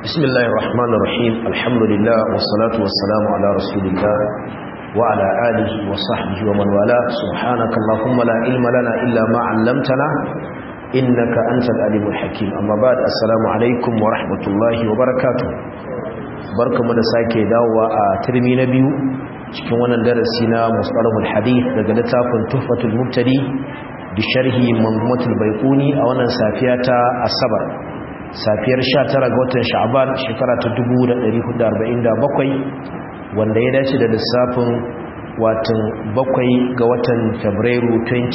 بسم الله الرحمن الرحيم الحمد لله والصلاة والسلام على رسول الله وعلى آله وصحبه ومن والاه سبحانك اللهم لا علم لنا إلا ما علمتنا إنك أنت الأليم الحكيم أما بعد السلام عليكم ورحمة الله وبركاته barka mu da sake dawowa a turmi na biyu cikin wannan darasi na mustalahul hadith daga littafin tuhfatul mubtadi bi sharhi manzumatul baiquni a wannan safiya ta asabar safiyar 19 ga watan sha'ban shekara ta 1447 wanda ya dace da lissafin watan bakwai ga watan fabrairu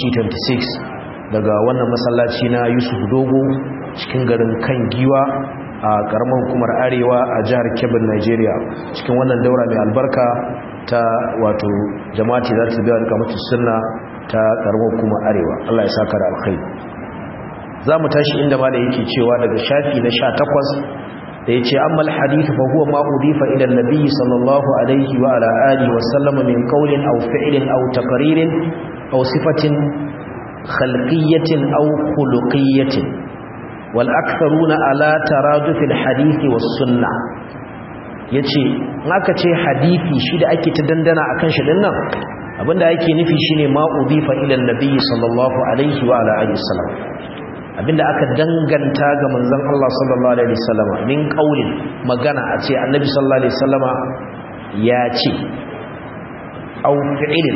2026 daga wannan masallaci na yusuf dogo cikin garin kan giwa a karamar hukumar arewa a jihar kebbi nigeria cikin wannan daura mai albarka ta wato jama'ati za ta biya da kamata sunna ta karamar hukumar arewa allah ya saka da alkhairi za mu tashi inda ma da yake cewa daga shafi na sha takwas da ya ce ammal hadith fa huwa ma udifa ila nabi sallallahu alaihi wa ala alihi wa sallama min qawlin aw fi'lin aw taqririn aw sifatin khalqiyyatin aw khuluqiyyatin wal aktharuna ala taraduf al hadith was sunnah yace aka ce hadisi shi da ake ta dandana akan shi dinnan abinda yake nufi shine ma udifa ila nabi sallallahu alaihi wa ala alihi wa sallam abinda aka danganta ga manzon Allah sallallahu alaihi wasallam min qaulin magana a ce annabi sallallahu alaihi wasallama ya ce au fi'ilin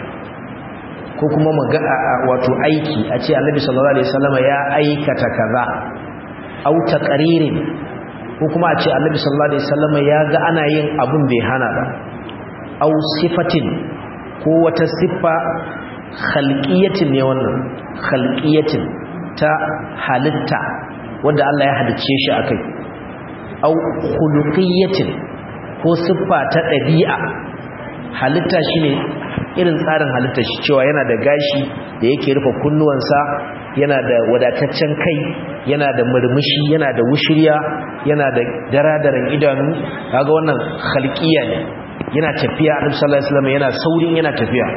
ko kuma magana wato aiki a ce annabi sallallahu alaihi wasallama ya aikata kaza au taqririn ko kuma a ce annabi sallallahu alaihi wasallama ya ga ana yin abun bai hana ba au sifatin ko wata siffa khalqiyatin ne wannan khalqiyatin ta halitta wanda Allah ya halicce shi akai au khuluqiyatin ko siffa ta dabi'a halitta shine irin tsarin halitta shi cewa yana da gashi da yake rufe kunnuwansa yana da wadataccen kai yana da murmushi yana da wushiriya yana da daradaran idanu kaga wannan khalqiya ne yana tafiya Annabi sallallahu alaihi wasallam yana saurin yana tafiya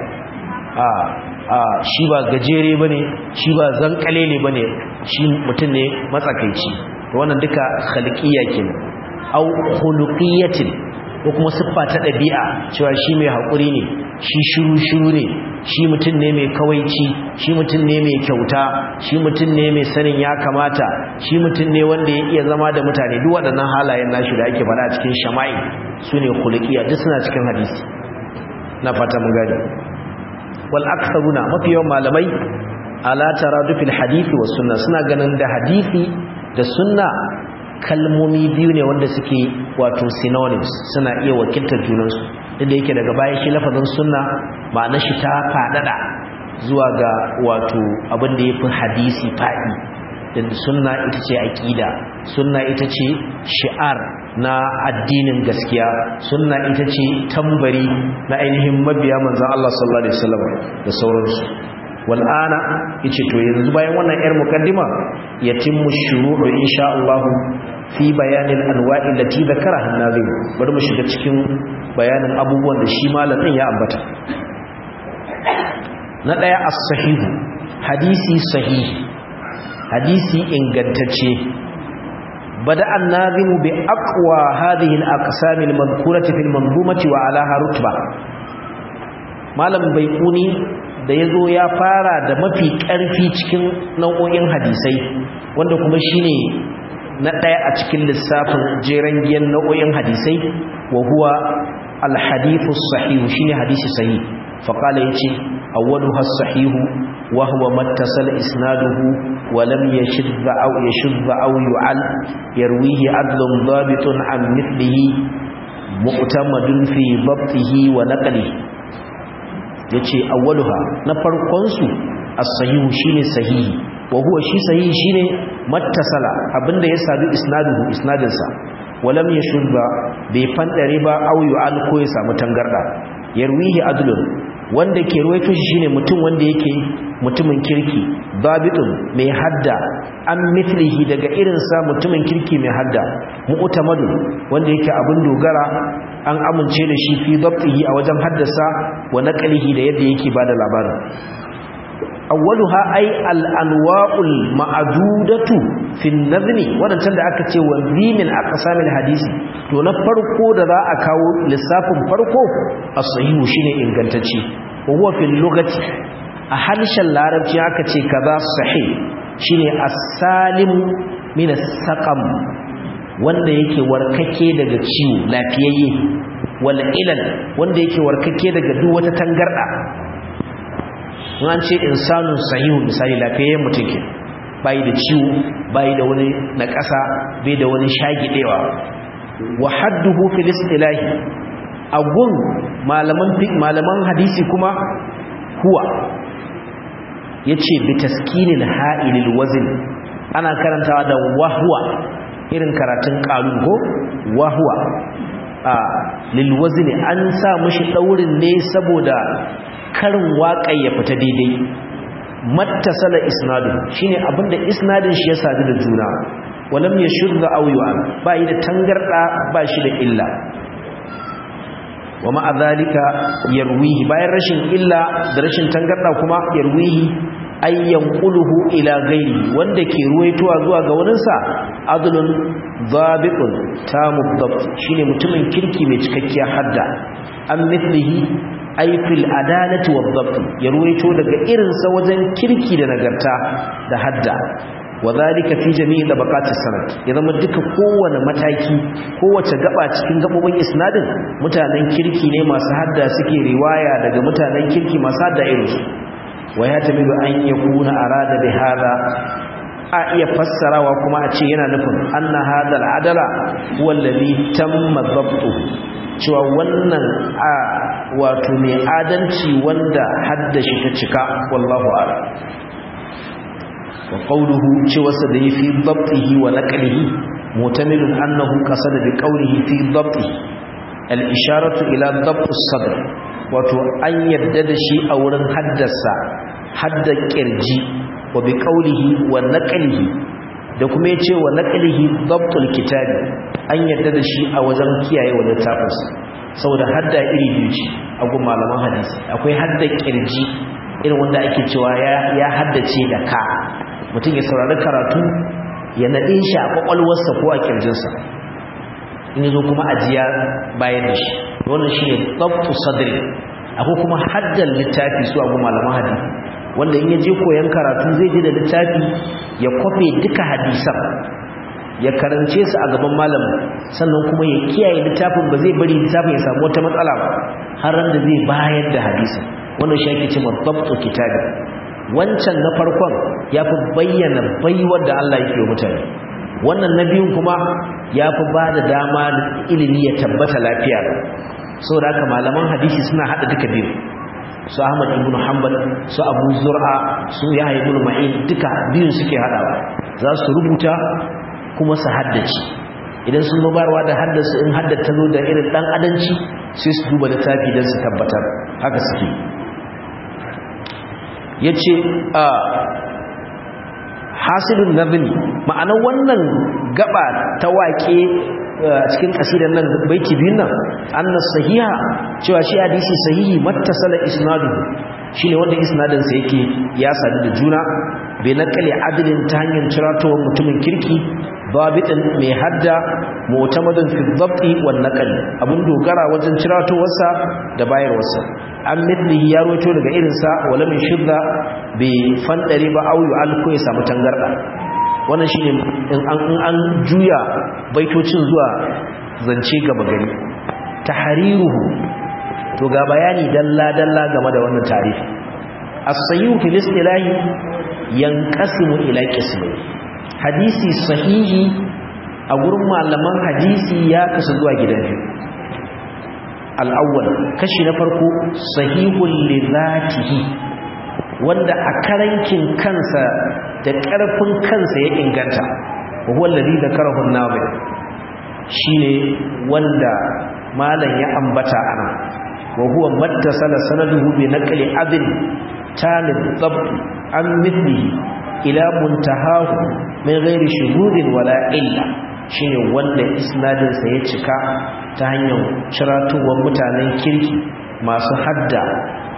a shi ba gajere ba ne shi ba zankalele ba ne shi mutum ne matsakaici wannan duka khaliƙiyya ke ne au khuluqiyatin ko kuma siffa ta ɗabi'a cewa shi mai haƙuri ne shi shiru-shiru ne shi mutum ne mai kawaici shi mutum ne mai kyauta shi mutum ne mai sanin ya kamata shi mutum ne wanda ya iya zama da mutane duk waɗannan halayen nashi da ake faɗa cikin shama'i su ne khuluqiyya duk suna cikin hadisi na fata mun gani wal aktharuna mafi yawan malamai ala taradufil hadisi was sunna suna ganin da hadisi da sunna kalmomi biyu ne wanda suke wato synonyms suna iya wakiltar junansu inda yake daga baya shi lafazin sunna ma'anar shi ta fadada zuwa ga wato abin da yafi hadisi fadi din sunna ita ce aqida sunna ita ce shi'ar na addinin gaskiya sunna ita ce tambari na ainihin mabiya manzon Allah sallallahu alaihi wasallam da sauransu wal ana yace to yanzu bayan wannan yar mukaddima yatimmu shuru'u insha Allah fi bayanin anwa'i lati zakaraha an-nazim bari mu shiga cikin bayanin abubuwan da shi malamin ya ambata na daya as-sahih hadisi sahihi hadisi ingantacce bada annazimu bi aqwa hadhihi al-aqsam al-madhkurati fi al-manzumati wa alaha rutba malam baiquni da yazo ya fara da mafi karfi cikin nau'o'in hadisai wanda kuma shine na daya a cikin lissafin jeran giyan nau'o'in hadisai wa huwa al-hadithu sahih shine hadisi sahih faqala yace awwaluha as-sahih wa huwa mattasal isnaduhu wa lam yashidh aw yashidh aw yu'al yarwihi adlun dhabitun an mithlihi mu'tamadun fi dhabtihi wa naqlihi yace awwaluha na farkon su as-sahih shine sahihi wa huwa shi sahihi shine mattasala abinda ya sadu isnaduhu isnadinsa wa lam yashidh bai fandare ba aw yu'al ko ya samu tangarda yarwihi adlun wanda ke ruwaito shi shine mutum wanda yake mutumin kirki babitun mai hadda an mithlihi daga irinsa mutumin kirki mai hadda mu'tamadu wanda yake abin dogara an amince da shi fi dabtihi a wajen haddasa wa naqlihi da yadda yake bada labarin awwaluha ay al-anwa'ul ma'dudatu fi an-nazmi wadancan da aka ce wa zimin aqsamil hadisi to na farko da za a kawo lissafin farko as-sahihu shine ingantacce wa huwa fil lughati a harshen larabci aka ce kaza sahih shine as-salim min as-saqam wanda yake warkake daga ciwo lafiyayye wal ilal wanda yake warkake daga duk wata tangarda an ce insanun sahihu misali lafiyayyen mutum ke bai da ciwo bai da wani naƙasa bai da wani shagidewa wa hadduhu fil istilahi agun malaman malaman hadisi kuma huwa yace bi taskinil ha'ilil wazn ana karantawa da wahwa irin karatun qalun ko wahwa a lil wazn an sa mishi daurin ne saboda karin waƙa ya fita daidai mattasala isnadun shine abinda isnadin shi ya sadu da juna walam yashudda aw yu'an ba yi da tangarda ba shi da illa wa ma'a zalika yarwihi bayan rashin illa da rashin tangarda kuma yarwihi ayyan quluhu ila ghairi wanda ke ruwaitowa zuwa ga wurinsa adlun dhabiqun tamu dhabt shine mutumin kirki mai cikakkiyar hadda an mithlihi ay fil adalati wad dhabt ya ruwaito daga irinsa wajen kirki da nagarta da hadda wadhalika fi jami'i tabaqati sanad ya zama duka kowane mataki kowace gaba cikin gabobin isnadin mutanen kirki ne masu hadda suke riwaya daga mutanen kirki masu hadda irinsu wa ya tamilu an yakuna arada bi hada a iya fassarawa kuma a ce yana nufin anna hada al'adala huwa alladhi tamma dhabtu cewa wannan a wato mai adalci wanda haddashi ta cika wallahu a'lam وقوله cewarsa da yi fi dabtihi wa naqlihi mutamilun annahu qasada bi qawlihi fi dabtihi al-isharatu ila dabt as-sadr wato an yadda da shi a wurin haddasa hadda kirji wa bi qawlihi wa naqlihi da kuma yace wa naqlihi dabtul kitabi an yadda da shi a wajen kiyaye wa littafin saboda hadda iri biyu ce a gun malaman hadisi akwai hadda kirji irin wanda ake cewa ya haddace da ka mutum ya saurari karatu ya naɗe shi a ƙwaƙwalwarsa ko a ƙirjinsa in zo kuma ajiya bayan da shi wannan shi ne tsabtu sadri akwai kuma haddan littafi su abu malaman hadisi wanda in ya je koyon karatu zai je da littafi ya kwafe duka hadisan ya karance su a gaban malamin sannan kuma ya kiyaye littafin ba zai bari littafin ya samu wata matsala ba har ran da zai bayar da hadisin wannan shi ake cewa tsabtu kitabi wancan na farkon ya fi bayyana baiwar da Allah yake mutane wannan na biyun kuma ya fi ba da dama da ilimi ya tabbata lafiya saboda haka malaman hadisi suna haɗa duka biyu su Ahmad ibn Hanbal su Abu Zur'a su Yahya ibn Ma'in duka biyun suke haɗawa za su rubuta kuma su haddace idan sun zo barwa da haddasa in haddata zo da irin dan adanci sai su duba littafi don su tabbatar haka suke ya ce a hasilun nazini ma'anar wannan gaba ta waƙe cikin ƙasirar nan baiti biyun nan annas sahiha cewa shi hadisi sahihi mattasala isnadu shine wanda isnadinsa yake ya sadu da juna bai nakale adilin ta hanyar ciratowar mutumin kirki babitin mai hadda mu'tamadun fi dhabti wan naqli abun dogara wajen ciratowarsa da bayarwarsa an mithlihi ya roto daga irinsa wala min shidda bai fandare ba au yu'al ko ya samu tangarda wannan shine in an an juya baitocin zuwa zance gaba gari tahriruhu to ga bayani dalla dalla game da wannan tarihi as-sayyu fil istilahi yanqasimu ila qismayn hadisi sahihi a gurin malaman hadisi ya kasu zuwa gida biyu al'awwal kashi na farko sahihun li zatihi wanda a karankin kansa da ƙarfin kansa ya inganta wa huwa alladhi dhakarahu an-nabi shine wanda malam ya ambata ana wa huwa mattasala sanaduhu bi naqli adl talib dhabt an mithlihi ila muntahahu min ghairi shuhudin wala illa shine wanda isnadin sa ya cika ta hanyar ciratowar mutanen kirki masu hadda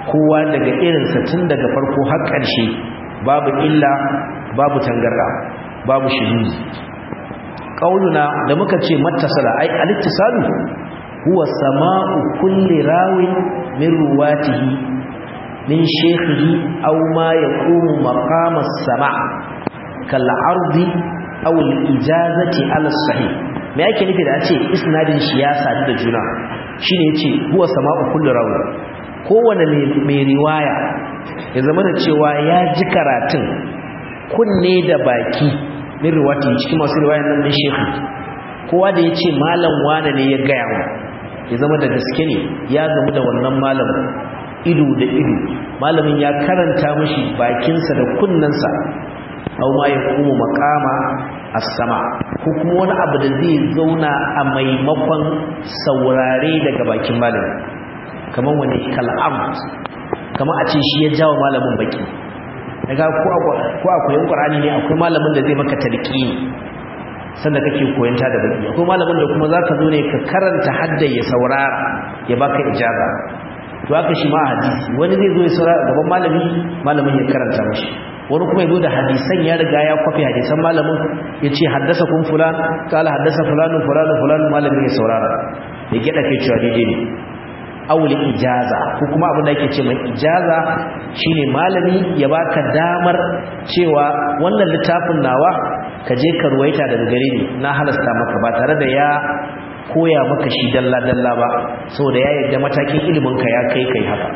kowa daga irinsa tun daga farko har ƙarshe babu illa babu tangarda babu shiriri qauluna da muka ce mattasala ai al-ittisalu huwa sama'u kulli rawin min ruwatihi min shaykhihi aw ma yaqumu maqama as-sama' kal 'ardi aw al-ijazati ala sahih me yake nufi da ce isnadin shi ya sadu da juna shine yace huwa sama'u kulli rawin kowane mai riwaya ya zama da cewa ya ji karatun kunne da baki min riwati cikin masu riwayan nan din shekhu kowa da ya ce malam wane ne ya gaya wa ya zama da gaske ne ya gamu da wannan malamin ido da ido malamin ya karanta mashi bakinsa da kunnensa au ma ya kuma makama a sama ko kuma wani abu da zai zauna a maimakon saurare daga bakin malamin kamar wani kal'amut kamar a ce shi ya jawo malamin baki daga ko a koyon ƙwarani ne akwai malamin da zai maka tarki sanda kake koyanta da baki akwai malamin da kuma za ka zo ne ka karanta hadda ya saurara ya baka ijaba to haka shi ma a hadisi wani zai zo ya saurara gaban malami malamin ya karanta mashi wani kuma ya zo da hadisan ya riga ya kwafi hadisan malamin ya ce haddasa kun fulan kala haddasa fulanin fulanin fulanin malamin ya saurara ya gyaɗa kai cewa daidai ne aure ijaza ko kuma abin da yake ce mai ijaza shine malami ya baka damar cewa wannan littafin nawa ka je ka ruwaita daga gare ni na halasta maka ba tare da ya koya maka shi dalla dalla ba saboda ya yarda matakin ilimin ka ya kai kai haka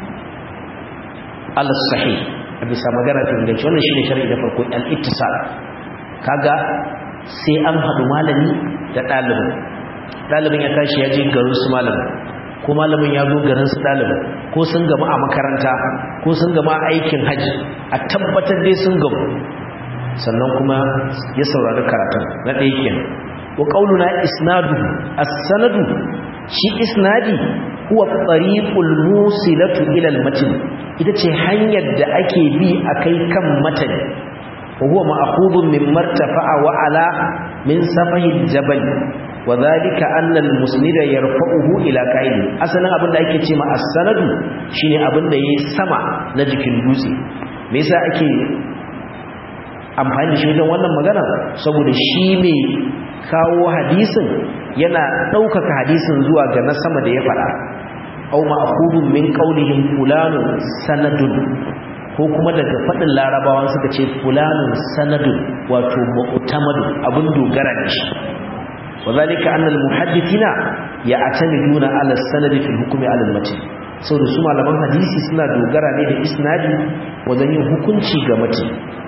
al-sahih a bisa magana ta inganci wannan shine shar'i da farko al-ittisal kaga sai an haɗu malami da ɗalibin ɗalibin ya tashi ya je garin su malamin ko malamin ya zo garin su ɗalibin ko sun gama a makaranta ko sun gama aikin hajji a tabbatar dai sun gamu sannan kuma ya saurari karatun na ɗaya kenan wa qauluna isnadu as-sanadu shi isnadi huwa tariqul musilatu ila al-matn ita ce hanyar da ake bi akai kan matani wa huwa ma'khudun min martafa'a wa ala min safahi jabal wa dhalika anna al-musnida yarfa'uhu ila qa'idi asalin abin da ake ce ma as-sanadu shine abin da yayi sama na jikin dutse me yasa ake amfani da shi wajen wannan magana saboda shi ne kawo hadisin yana ɗaukaka hadisin zuwa ga na sama da ya faɗa au ma'khudun min qaulihim fulanun sanadun ko kuma daga faɗin larabawan suka ce fulanun sanadun wato mu'tamadu abin dogara ne shi وذلك أن المحدثين يعتمدون على السند في الحكم على المتن saboda su malaman hadisi suna dogara ne da isnadi wajen yin hukunci ga mutum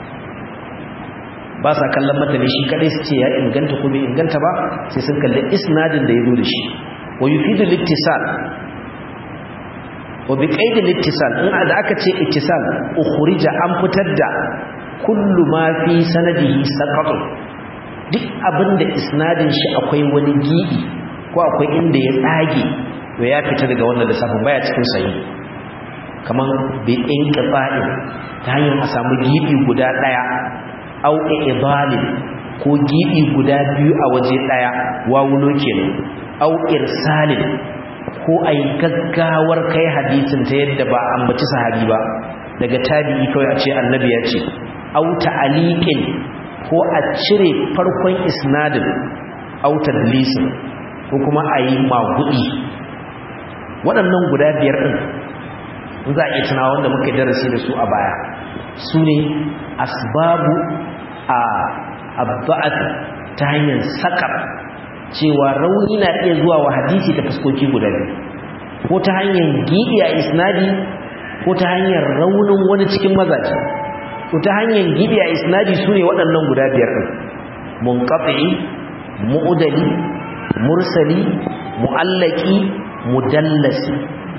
ba sa kallon matane shi kadai su ce ya inganta ko bai inganta ba sai sun kalli isnadin da ya zo da shi wa yufidu littisal wa bi qaidi littisal in da aka ce ittisal ukhrija an fitar da kullu ma fi sanadihi saqatu duk abinda isnadin shi akwai wani gibi ko akwai inda ya tsage to ya fita daga wannan lissafin baya cikin sayi kaman bi inqita'in ta hanyar a samu gibi guda daya au idalin ko gibi guda biyu a waje daya wawulo kenan au irsalin ko ai gaggawar kai hadisin ta yadda ba ambaci sahabi ba daga tabi'i kawai a ce annabi ya ce au ta'aliqin ko a cire farkon isnadin au tadlisin ko kuma ayi magudi waɗannan guda biyar din za a iya tunawa wanda muka darasi da su a baya su ne asbabu a abba'at ta hanyar sakar cewa rauni na iya zuwa wa hadisi ta fuskoki guda biyu ko ta hanyar gidi a isnadi ko ta hanyar raunin wani cikin mazaje ko ta hanyar gidi a isnadi su ne waɗannan guda biyar ɗin munqati mu'udali mursali mu'allaki mudallasi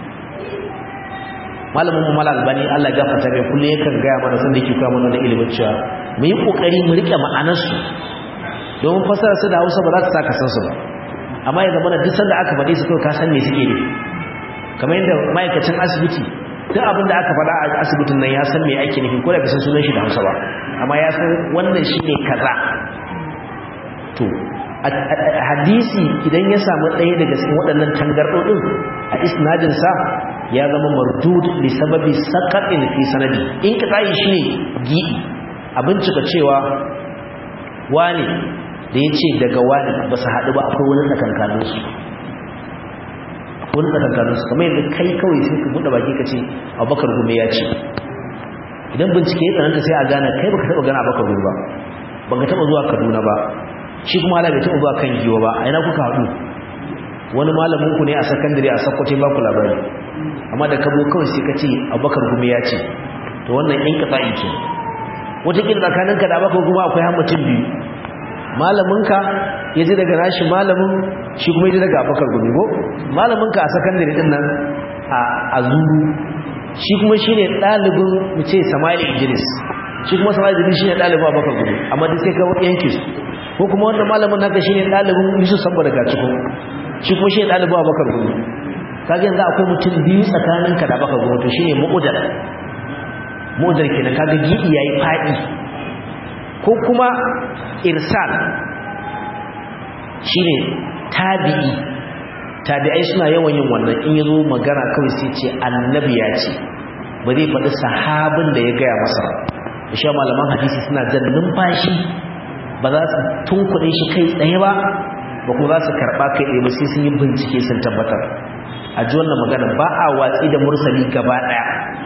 malamin mu malal bani Allah ya gafarta mai kullu yakan ga mana san da yake kawo mana ilimin cewa mu yi kokari mu rike ma'anar su domin fasara su da Hausa ba za ta saka san su ba amma ya zama duk sanda aka faɗi su kawai ka san me suke ne kamar yadda ma'aikacin asibiti duk abin da aka faɗa a asibitin nan ya san me ake nufi ko da bai san sunan shi da Hausa ba amma ya san wannan shine kaza to hadisi idan ya samu ɗaya daga cikin waɗannan tangarɗoɗin a isnadinsa ya zama mardud li sababi saqatin fi sanadi in ka tayi shine gidi abin cika cewa wani da yace daga wani ba su haɗu ba akwai wani tsakankanin su wani tsakankanin su kamar yadda kai kawai sai ka buɗe baki ka ce abubakar gume ya ce idan bincike ya tsananta sai a gane kai baka taɓa gana abubakar gume ba baka taɓa zuwa kaduna ba shi kuma ala bai taɓa zuwa kan giwa ba a ina kuka haɗu wani malamin ku ne a sakandare a sakkwace ba ku labari amma da kabo kawai sai ka ce abubakar gume ya ce to wannan in ka tsa'i ke wataƙila tsakaninka da abubakar gume akwai hammacin biyu malaminka ya ji daga nashi malamin shi kuma ya ji daga abubakar gume ko malaminka a sakandare din nan a zuru shi kuma shi ne ɗalibin mu ce sama'il idris shi kuma sama'il idris shi ne ɗalibin abubakar gume amma duk sai ka yanke su ko kuma wanda malamin naka shi ne ɗalibin yusuf samba daga cikin shi kuma shi ne ɗalibin abubakar gume kaga yanzu akwai mutum biyu tsakaninka da abubakar gume to shi ne mu'udar mu'udar kenan kaga gidi ya yi faɗi ko kuma irsal shine tabi'i tabi'ai suna yawan yin wannan in yazo magana kawai sai ce annabi ya ce ba zai faɗi sahabin da ya gaya masa shi malaman hadisi suna jan numfashi ba za su tunkuɗe shi kai tsaye ba ba kuma za su karɓa kai tsaye ba sai sun yi bincike sun tabbatar a ji wannan magana ba a watsi da mursali gaba ɗaya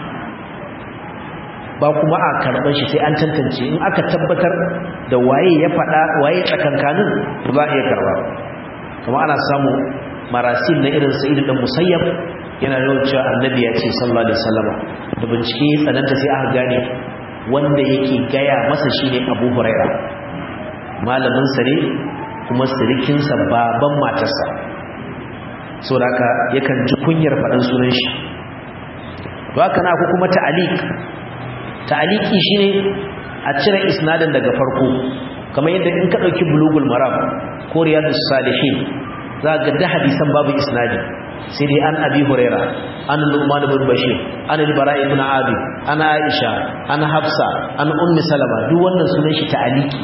ba kuma a karɓar shi sai an tantance in aka tabbatar da waye ya faɗa waye tsakankanin to za a iya karɓa kuma ana samu marasil na irin sa'id dan musayyab yana yawan cewa annabi ya ce sallallahu alaihi wasallam da bincike tsananta sai aka gane wanda yake gaya masa shine Abu Huraira malamin sa ne kuma sirikin sa baban matarsa saboda haka yakan ji kunyar faɗan sunan shi to haka na kuma ta'aliq ta'aliki shine a cire isnadin daga farko kamar yadda in ka dauki bulugul maram ko riyadus salihin za ga da hadisan babu isnadi sai dai an abi huraira an nu'man ibn bashir an al-bara ibn abi an aisha an hafsa an ummi salama duk wannan sunan shi ta'aliki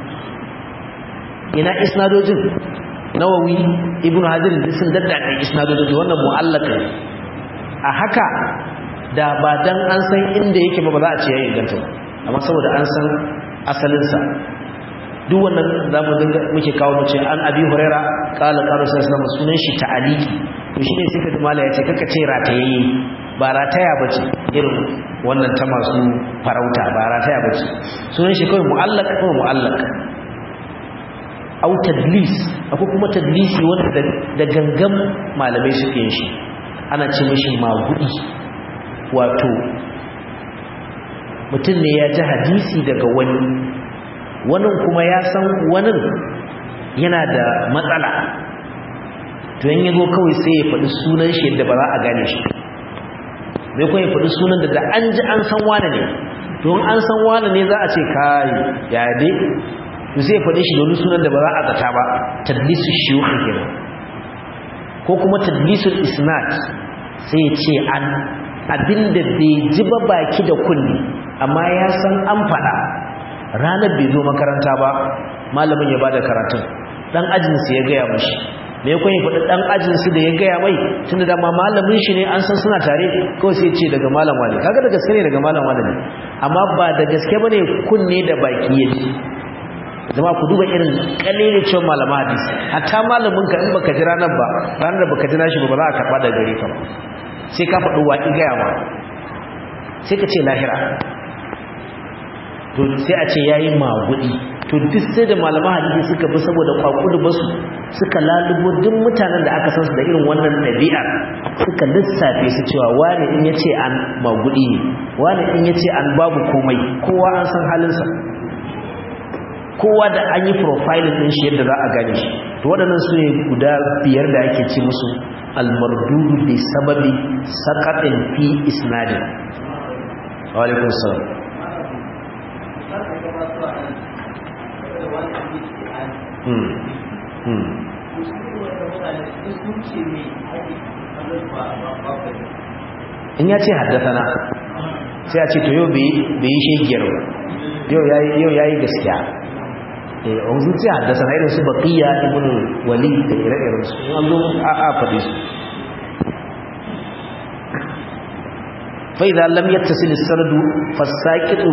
ina isnadojin nawawi ibn hajar sun daddaka isnadojin wannan mu'allaka a haka da ba dan an san inda yake ba ba za a ce ya inganta ba amma saboda an san asalinsa duk wannan za mu dinga muke kawo mu ce an abi huraira qala qala sallallahu sunan shi ta'aliki to shine sai ka mala ya ce kaka ce ratayayye ba rataya bace irin wannan ta masu farauta ba rataya bace sunan shi kawai mu'allaq ko mu'allaq au tadlis akwai kuma tadlisi wanda da gangan malamai suke yin shi ana ce mishi magudi wato mutum ne ya ji hadisi daga wani wani kuma ya san wani yana da matsala to yin yazo kawai sai ya faɗi sunan shi yadda ba za a gane shi mai kuma ya faɗi sunan da da an ji an san wane ne to an san wane ne za a ce kai ya dai to sai ya faɗi shi domin sunan da ba za a zata ba tadlisu shiyukh kenan ko kuma tadlisul isnad sai ya ce an abinda bai ji ba baki da kunni amma ya san an faɗa ranar bai zo makaranta ba malamin ya bada karatun dan ajinsu ya gaya mashi me ya kwaye faɗi dan ajinsu da ya gaya mai tunda da ma malamin shi ne an san suna tare kawai sai ce daga malam wani kaga da gaske ne daga malam wani ne amma ba da gaske bane kunne da baki ya ji zama ku duba irin kalilin cewa malama hadisi hatta malamin ka in baka ji ranar ba ranar da baka ji nashi ba ba za a karɓa da gare ka ba sai ka faɗi waƙi gaya ma sai ka ce lahira to sai a ce yayi magudi to duk sai da malama hadisi suka bi saboda kwakudu basu suka lalubo duk mutanen da aka san su da irin wannan ɗabi'a suka lissafe su cewa wani in yace an magudi ne wani in yace an babu komai kowa an san halinsa kowa da an yi profiling din shi yadda za a gane shi to waɗannan su ne guda biyar da ake ce musu almardudu bi sababi saqatin fi isnadin wa alaikum salam hmm hmm in ya ce haddasana sai a ce to yau bai yi shegiyar yau ya yi gaskiya wanzu ce haddasana irin su baƙiya ibn wali da ire-iren su an zo a faɗi su fa idza lam yattasil as-sanadu fasaqitu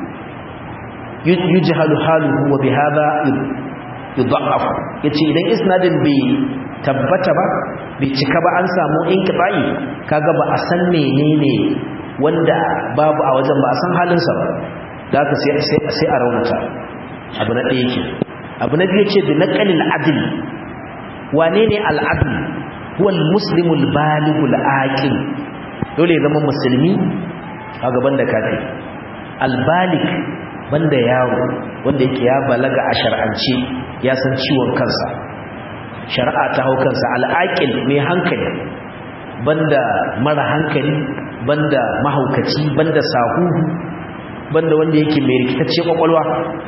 yujhalu haluhu wa bihadha yudha'af yace idan isnadin bai tabbata ba bai cika ba an samu inqibai kaga ba a san menene wanda babu a wajen ba a san halinsa ba da haka sai sai sai a raunata abu na ɗaya yake abu na biyu ce bi naqalil adl wane ne al adl huwa al muslimu al baligh al aqil dole ya zama musulmi a gaban da kafiri al baligh banda yaro wanda yake ya balaga a shar'ance ya san ciwon kansa shari'a ta hau kansa al'aqil mai hankali banda mara hankali banda mahaukaci banda sahuhu banda wanda yake mai rikitacce kwakwalwa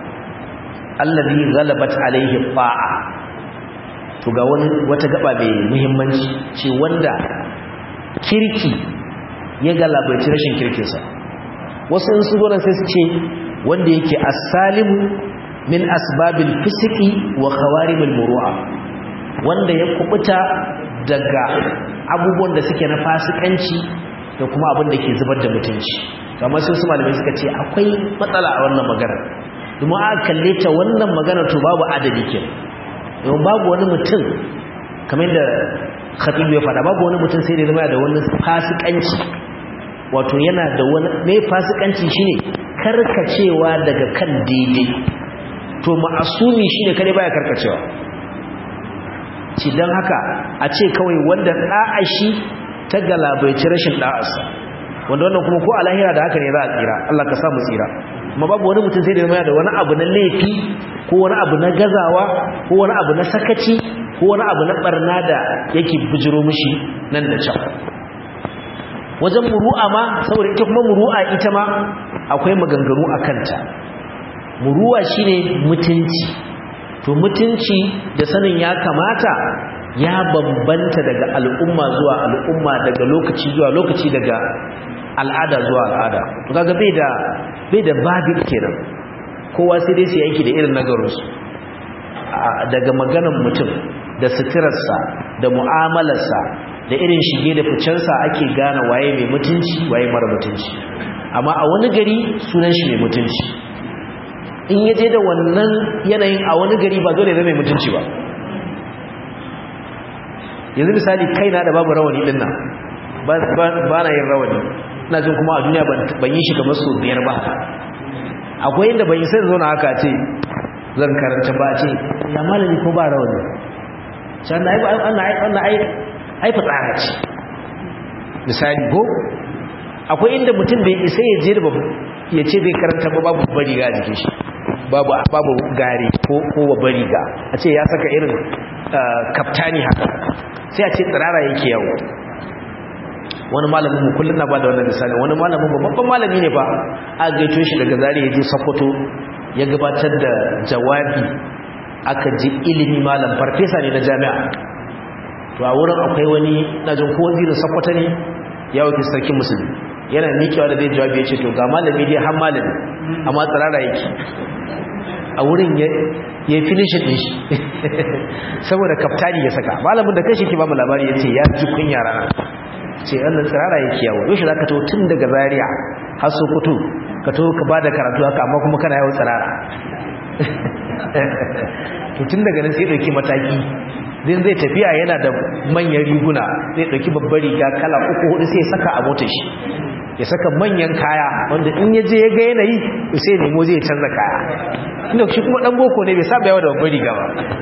allazi ghalabat alaihi fa'a to ga wani wata gaba mai muhimmanci ce wanda kirki ya galabaici rashin kirkinsa wasu in su zo sai su ce wanda yake as-salimu min asbabil fisqi wa khawarimil muru'a wanda ya kubuta daga abubuwan da suke na fasikanci da kuma abin da ke zubar da mutunci kamar sun su malamai suka ce akwai matsala a wannan magana domin aka kalle ta wannan magana to babu adadi ke domin babu wani mutum kamar da khatibu ya faɗa babu wani mutum sai da zama da wani fasikanci wato yana da wani mai fasikanci shine karkacewa daga kan daidai to ma'asumi shine kare baya karkacewa ci don haka a ce kawai wanda da'a shi ta galabaici rashin da'arsa wanda wannan kuma ko a lahira da haka ne za a tsira Allah ka samu tsira amma babu wani mutum sai da zama da wani abu na laifi ko wani abu na gazawa ko wani abu na sakaci ko wani abu na barna da yake bujiro mishi nan da can wajen muru'a ma saboda ita kuma muru'a ita ma akwai maganganu a kanta muru'a shine mutunci to mutunci da sanin ya kamata ya bambanta daga al'umma zuwa al'umma daga lokaci zuwa lokaci daga al'ada zuwa al'ada to kaga bai da bai da babi kenan kowa sai dai sai yake da irin nagarinsu daga maganar mutum da suturarsa da mu'amalarsa da irin shige da ficensa ake gane waye mai mutunci waye mara mutunci amma a wani gari sunan shi mai mutunci in yaje da wannan yanayin a wani gari ba dole ne mai mutunci ba yanzu misali kaina da babu rawani din nan ba na yin rawani ina jin kuma a duniya ban yi shi kamar su biyar ba akwai inda ban yi sai zauna haka ce zan karanta ba ce ya malami ko ba rawani can na ai fitsara ce misali ko akwai inda mutum bai isa ya je da ya ce zai karanta ba babu bari ga jikin shi babu babu gari ko ko babbar riga a ce ya saka irin kaftani haka sai a ce tsirara yake yawo wani malamin mu kullun na bada wannan misali wani malamin mu babban malami ne ba a gaito shi daga zari ya je Sokoto ya gabatar da jawabi aka ji ilimi malam farfesa ne na jami'a to a wurin akwai wani najin ko wazirin Sokoto ne ya wuce sarkin musulmi yana mikewa da zai jawabi ya ce to ga malami dai har malami amma tsirara yake a wurin ya yi finishin ɗin shi saboda kaftani ya saka malamin da kashi ke ba mu labari ya ce ya ji kunya rana ce wannan tsirara yake yawo yau shi za ka to tun daga zariya har so kutu ka to ka ba da karatu haka amma kuma kana yawon tsirara to tun daga nan sai ɗauki mataki zai zai tafiya yana da manyan riguna zai ɗauki babbar riga kala uku hudu sai saka a motar shi ya saka manyan kaya wanda in ya je ya ga yanayi sai nemo zai canza kaya inda shi kuma dan boko ne bai saba yawa da babbar riga ba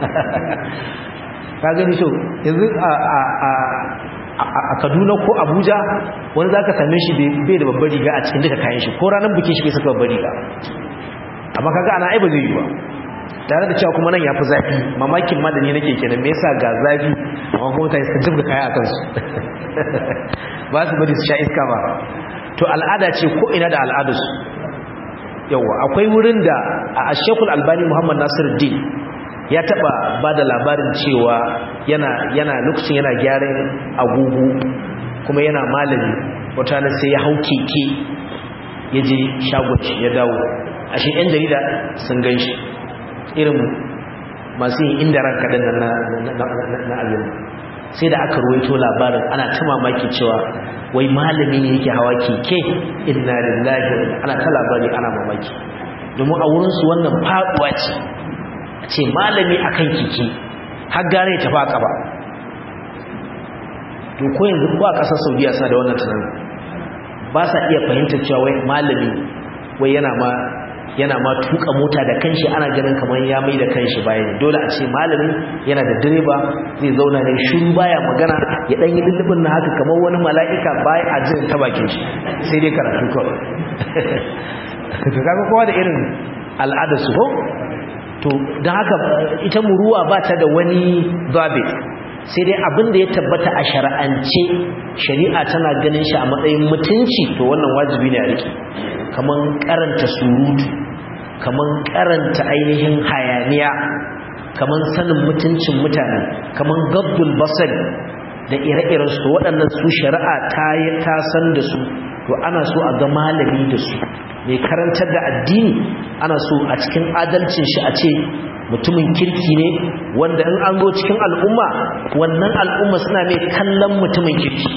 ka gani so yanzu a a a a Kaduna ko Abuja wani zaka same shi bai da babbar riga a cikin duka kayan shi ko ranar bikin shi bai saka babbar riga amma kaga ana ai ba zai yi ba tare da cewa kuma nan yafi zafi mamakin ma da ni nake kenan me yasa ga zafi amma kuma kai suka jibga kaya a kansu ba su bari su sha iska ba to al'ada ce ko ina da al'adarsu yawa akwai wurin da a shekul albani muhammad nasiruddin ya taba ba da labarin cewa yana yana lokacin yana gyaran agogo kuma yana malami wata na sai ya hau keke ya je shagon ya dawo a shi yan jarida sun gan shi irin masu yin inda ranka ɗin na abin sai da aka ruwaito labarin ana ta mamaki cewa wai malami ne yake hawa keke inna lillahi ana ta labari ana mamaki domin a wurinsu wannan faduwa ce a ce malami akan keke har gare ta baka ba to ko yanzu ko a ƙasar saudiya suna da wannan tunanin ba sa iya fahimtar cewa wai malami wai yana ma yana ma tuka mota da kanshi ana ganin kamar ya mai da kanshi bayan dole a ce malamin yana da direba zai zauna ne shiru baya magana ya dan yi lullubin na haka kamar wani mala'ika baya a jin ta bakin shi sai dai karatu kawai to kaga kowa da irin al'adar su ko to dan haka ita muruwa ba ta da wani zabit sai dai abin da ya tabbata a shari'ance shari'a tana ganin shi a matsayin mutunci to wannan wajibi ne a rike kaman karanta surutu kaman karanta ainihin hayaniya kaman sanin mutuncin mutane kaman gabbul basar da ire-iren su waɗannan su shari'a ta yi ta san da su to ana so a ga malami da su mai karantar da addini ana so a cikin adalcin shi a ce mutumin kirki ne wanda in an zo cikin al'umma wannan al'umma suna mai kallon mutumin kirki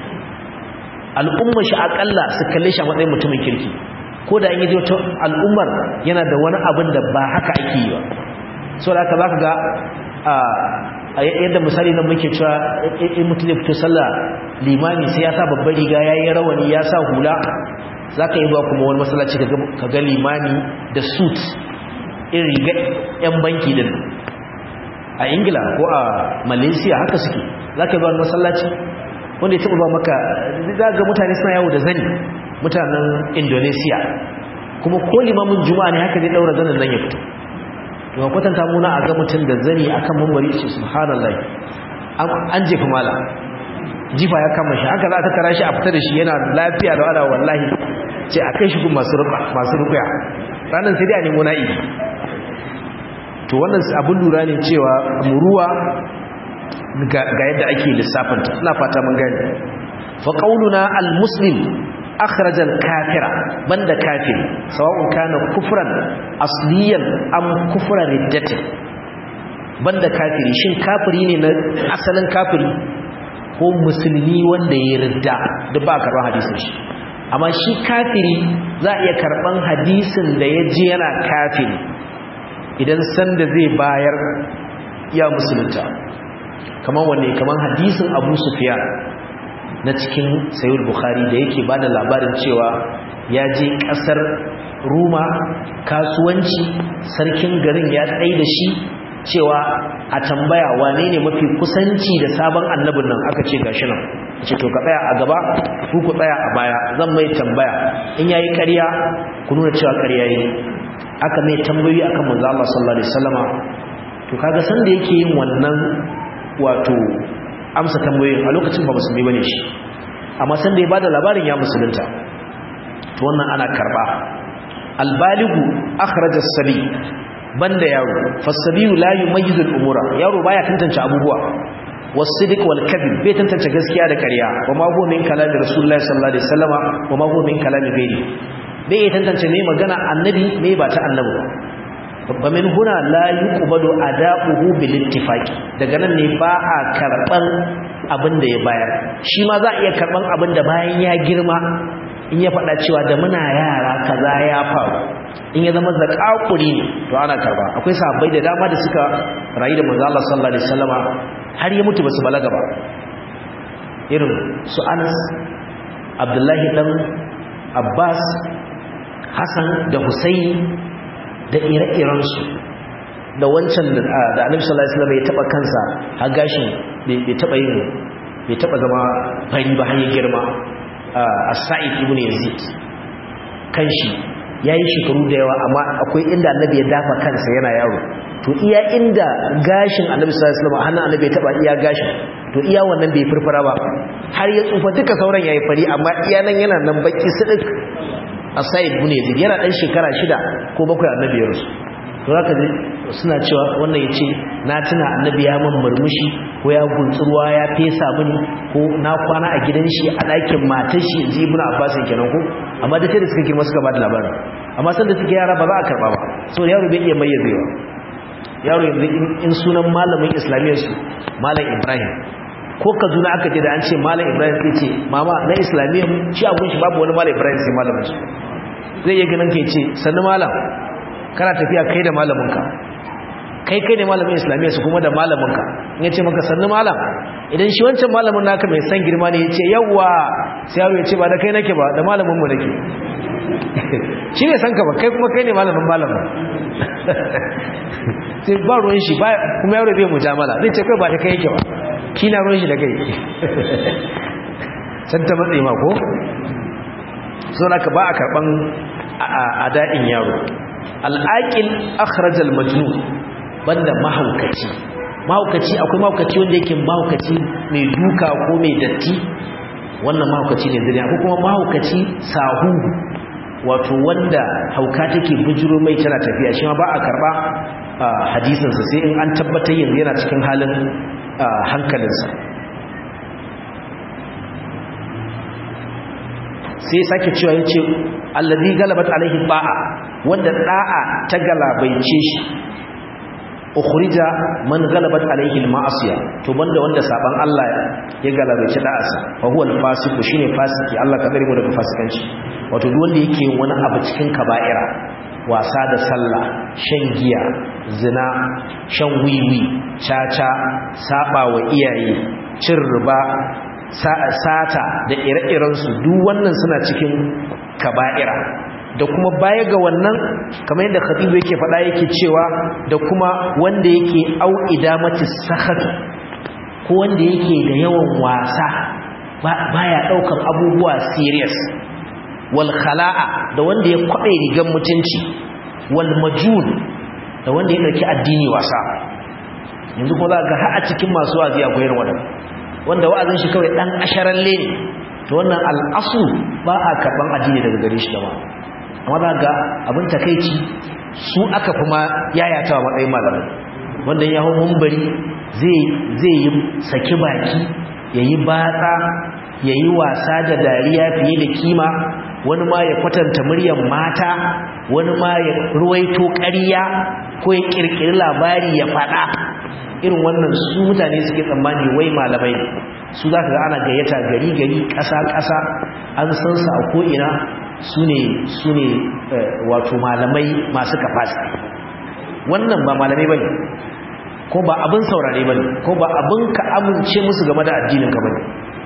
al'umma shi akalla su kalle shi a matsayin mutumin kirki ko da an yi wata al'ummar yana da wani abin da ba haka ake yi ba so da haka za ka ga a yadda misali nan muke cewa in mutum ya fito sallah limami sai ya sa babbar riga ya yi rawani ya sa hula za ka yi ba kuma wani masallaci ka ga limami da suit in riga 'yan banki din a ingila ko a malaysia haka suke za ka yi ba wani masallaci wanda ya taɓa ba maka za ga mutane suna yawo da zani mutanen indonesia kuma ko limamin juma'a ne haka zai ɗaura zanen nan ya fito daga kwatanta muna a ga mutum da zani akan mambari ce subhanallah an jefa mala jifa ya kama shi haka za ta tara shi a fita da shi yana lafiya da wala wallahi ce a kai shi gun masu rukuya ranar sai dai a nemo na'ibi to wannan abin lura ne cewa muruwa ga yadda ake lissafinta ina fata mun gani fa qauluna al-muslim أخرج الكافر بند كافر سواء كان كفرا أصليا أم كفر ردة بند كافر شين كافرين أصلا كافر ko musulmi wanda ya ridda duk ba karban hadisin shi amma shi kafiri za a iya karban hadisin da ya ji yana kafiri idan sanda zai bayar ya musulunta kamar wanne kamar hadisin abu sufyan na cikin sayul bukhari da yake bada labarin cewa ya je kasar ruma kasuwanci sarkin garin ya tsaye da shi cewa a tambaya wane ne mafi kusanci da sabon annabin nan aka ce gashi nan ce to ka tsaya a gaba ku ku tsaya a baya zan mai tambaya in yayi ƙarya ku nuna cewa ƙarya yi aka mai tambayoyi akan manzo Allah sallallahu alaihi wasallama to kaga san da yake yin wannan wato amsa tambayoyin a lokacin ba musulmi bane shi amma san da ya bada labarin ya musulunta to wannan ana karba albaligu akhraj as-sabi banda yaro fasabiyu la yumayyizu al-umura yaro baya tantance abubuwa was-sidq wal-kadhib bai tantance gaskiya da ƙarya wa ma huwa min kalami rasulullahi sallallahu alaihi wasallama wa ma huwa min kalami ghairi bai tantance me magana annabi me ba ta annabi ba min huna la yuqbalu ada'uhu bil ittifaqi daga nan ne ba a karban abin da ya bayar shi ma za a iya karban abin da bayan ya girma in ya faɗa cewa da muna yara kaza ya faru in ya zama zakakuri ne to ana karba akwai sahabbai da dama da suka rayu da manzo Allah sallallahu alaihi wasallama har ya mutu basu balaga ba irin su Anas Abdullahi dan Abbas Hassan da Husaini da ire-irensu da wancan da annabi sallallahu alaihi wasallam ya taba kansa har gashin bai taba yin bai taba zama fari ba har ya girma as-sa'id ibn yazid kanshi yayi shekaru da yawa amma akwai inda annabi ya dafa kansa yana yaro to iya inda gashin annabi sallallahu alaihi wasallam hannun annabi ya taba iya gashin to iya wannan bai furfura ba har ya tsufa duka sauran yayi fari amma iya nan yana nan baki sidik asayid ibn yazid yana dan shekara shida ko bakwai annabi ya rusu to zaka ji suna cewa wannan yace na tuna annabi ya man murmushi ko ya guntsurwa ya fesa mini ko na kwana a gidan shi a ɗakin matar shi yanzu ibn abbas kenan ko amma da sai da suka girma suka ba da labarin amma san da suke yara ba za a karba ba so yaro bai iya mayyazewa yaro yanzu in sunan malamin islamiyyar su malam ibrahim ko kaduna aka je da an ce malam ibrahim sai ce mama na islamiyya shi abun shi babu wani malam ibrahim sai malamin shi zai iya ganin kai ce sannu malam kana tafiya kai da malaminka kai kai ne malamin islamiyya su kuma da malaminka in ya ce maka sannu malam idan shi wancan malamin naka mai san girma ne ya ce yawwa sai yaro ya ce ba da kai nake ba da malaminmu nake shi ne san ka ba kai kuma kai ne malamin malamin sai ba ruwan shi ba kuma yaro bai mujamala zai ce kai ba da kai yake ba kina ruwan shi da kai san ta matsayi ma ko so naka ba a karban ada'in yaro al'aqil akhrajal majnun banda mahaukaci mahaukaci akwai mahaukaci wanda yake mahaukaci mai duka ko mai datti wannan mahaukaci ne zuriya ko kuma mahaukaci sahu wato wanda hauka take bujiro mai tana tafiya shi ma ba a karba hadisinsa sai in an tabbatar yanzu yana cikin halin hankalinsa sai sake cewa yace allazi galabat alaihi ba'a wanda da'a ta galabaice shi ukhrija man galabat alaihi alma'asiya to banda wanda saban Allah ya galabaice da'asa fa huwa alfasiq shine fasiki Allah ka bari mu daga fasikanci wato duk wanda yake wani abu cikin kaba'ira wasa da sallah shan giya zina shan wiwi caca saba wa iyaye cin riba sata da ire-irensu duk wannan suna cikin kaba'ira da kuma baya ga wannan kamar yadda khatibu yake faɗa yake cewa da kuma wanda yake au idamati sahat ko wanda yake da yawan wasa baya daukan abubuwa serious wal khala'a da wanda ya kwabe rigan mutunci wal majun da wanda ya dauki addini wasa yanzu ko za ga har a cikin masu wazi akwai irin wannan wanda wa'azin shi kawai dan asharalle ne to wannan al'asu ba a karban addini daga gare shi gaba amma za ga abin takeici su aka kuma yayata wa matsayin malamai wanda ya hau mumbari zai zai yi saki baki yayi batsa yayi wasa da dariya fiye da kima wani ma ya kwatanta muryar mata wani ma ya ruwaito ƙarya ko ya kirkiri labari ya faɗa irin wannan su mutane suke tsammani wai malamai ne su za ka ga ana gayyata gari gari ƙasa ƙasa an san su a ko'ina su ne su ne wato malamai masu kafasi wannan ba malamai ba ne ko ba abin saurare ba ne ko ba abin ka amince musu game da addinin ka ba ne